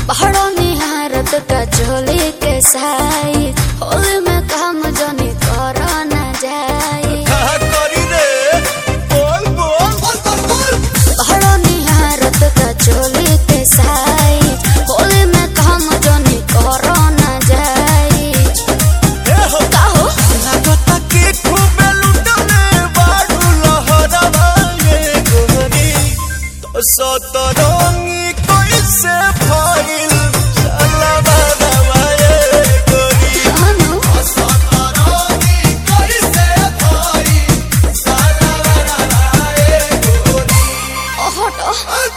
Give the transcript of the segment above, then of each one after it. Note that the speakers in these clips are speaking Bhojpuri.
पहाड़ों निहारत का चोली के साई होली में काम जनी करो न जाई कहा करी रे बोल बोल पहाड़ों निहारत का चोली के साई होली में काम जनी करो न जाई ए हो काहो लागता के खूबे लुटले बाडू लहरवा ये गोरी तो सतरंगी कैसे फैल साला बाबा ये गोरी कानो सतरंगी कैसे फैल साला बाबा ये गोरी हटो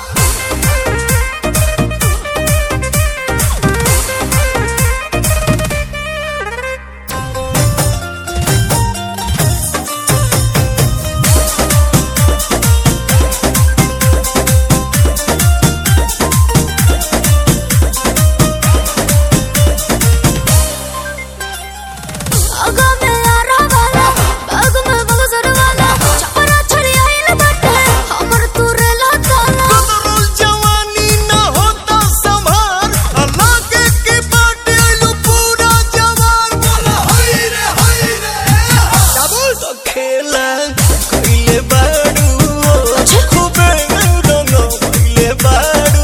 आगा में यारा वाला बाग में बगसर वाला छपरा छड़ी आइल बाटे हमर तुरे लताना कदरुल जवानी न होता संभार अल्लाह के के बाटे आइलू पूरा जवान बोला हाय रे हाय रे डबल तो खेला कइले बाड़ू खूबे रंग कइले बाड़ू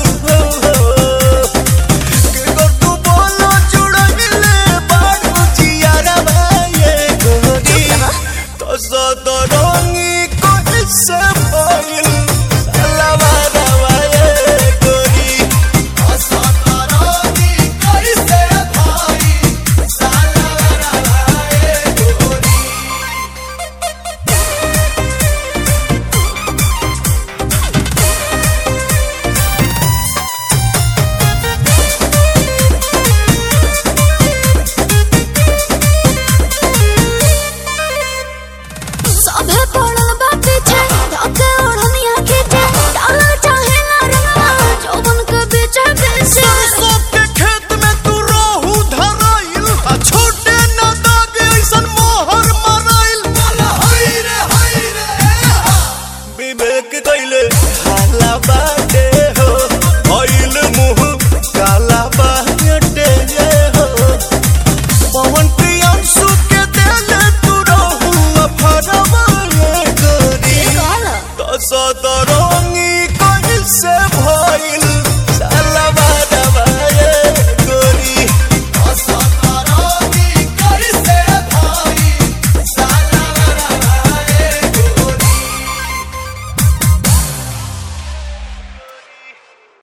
के कर तू बोलो जुड़ले बाड़ू जियारा भाई गोरी तो सदरंगी कैसे फैल सलवा रवा ये गोरी सदरंगी कैसे फैल सलवा रवा ये गोरी सभे पड़ल बा पीछे धके ओढ़निया खींचे डाला चाहे ना रंगवा जौवन के बीचे बीचे सरसों के खेत में तू रोहू धराइल आ छोटे न दागे ऐसन मोहर मराइल हाय रे हाय रे विवेक कइले हाला बाटे हो भइल मुँह